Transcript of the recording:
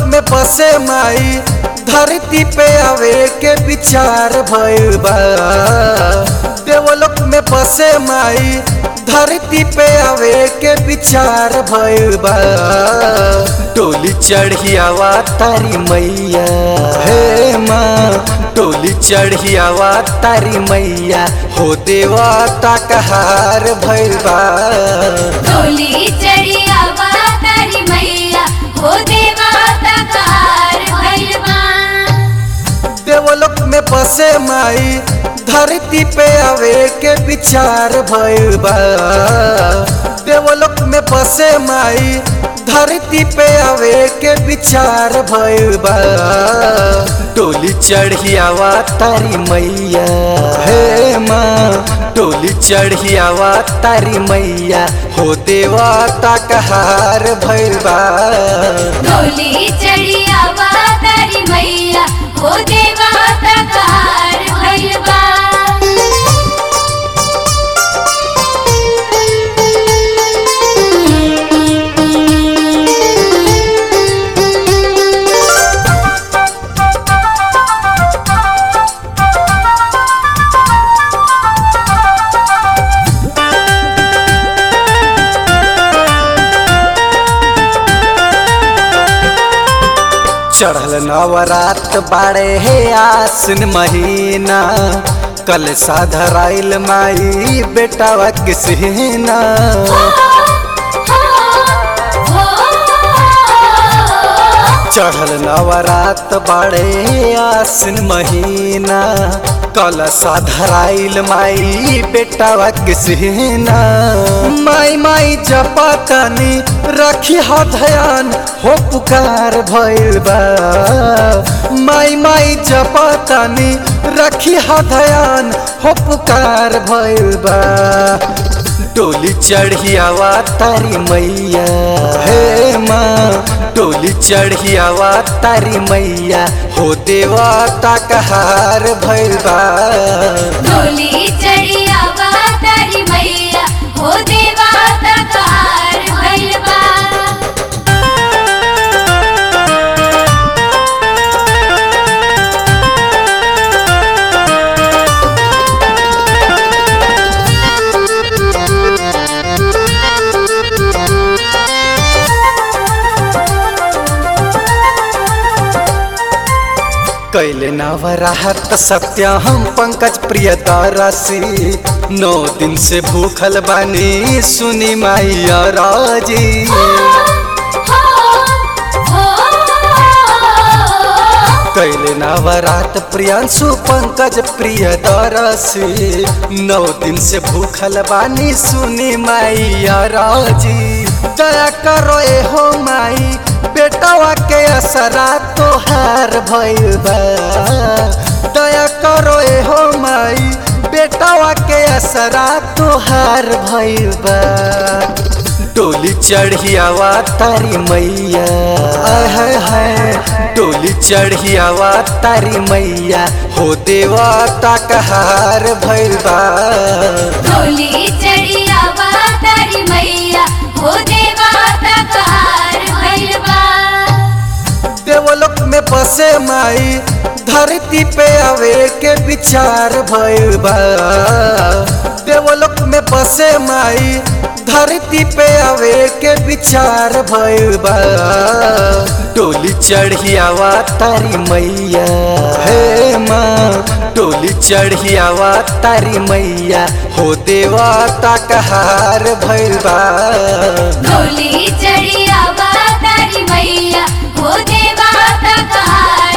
में बसे माई धरती पे आवे के विचार भइल बा देवलोक में बसे माई धरती पे आवे के विचार भइल बा टोली चढ़ियावा तारी मैया हे माँ टोली चढ़ियावा तारी मैया हो देवता कहार भइल बा डोली चढ़िया तारी मैया हो देवा तकार भैलवा देवलोक में बसे माई धरती पे आवे के विचार भइल बा देवलोक में बसे माई धरती पे आवे के विचार भइल बा टोली चढ़ियावा तारी मैया हे माँ टोली चढ़ियावा तारी मैया हो देवता कहार भइल बा डोली चढ़िया तारी मैया हो देवा तकार भैलवा चढ़ल नवरात बाड़े हे आसिन महीना कल साधराइल माई बेटावा किसना चढ़ल नवरात बाड़े आसिन महीना कल साधराइल माई बेटावा किसना माई माई जपतनी रखी हा ध्यान हो पुकार भइल बा माई माई जपतनी रखी हा ध्यान हो पुकार भइल बा टोली चढ़ियावा तारी मैया हे माँ टोली चढ़ियावा तारी मैया हो देवता कहार भइल बा डोली चढ़िया तारी मैया हो देवा तकार भैलवा कैले नवराहत सत्य हम पंकज प्रिय दारासी नौ दिन से भूखल बानी सुनी मैया राजी कैले नवरात प्रियांशु पंकज प्रिय दरसी नौ दिन से भूखल बानी सुनी मैया राजी दया करो ए हो माई बेटावा के असरा तोहार भइल बा दया करो ए हो माई बेटावा के असरा तोहार भइल बा टोली चढ़ियावा तारी मैया है है टोली चढ़ियावा तारी मैया हो देवता कहार भइल बा डोली चढ़िया तारी मैया हो देवा तकार भैलवा देवलोक में बसे माई धरती पे आवे के विचार भइल बा देवलोक में बसे माई धरती पे आवे के विचार भइल बा टोली चढ़ियावा तारी मैया हे माँ टोली चढ़ियावा तारी मैया हो देवता कहार भइल बा डोली चढ़िया तारी मैया हो देवा तकार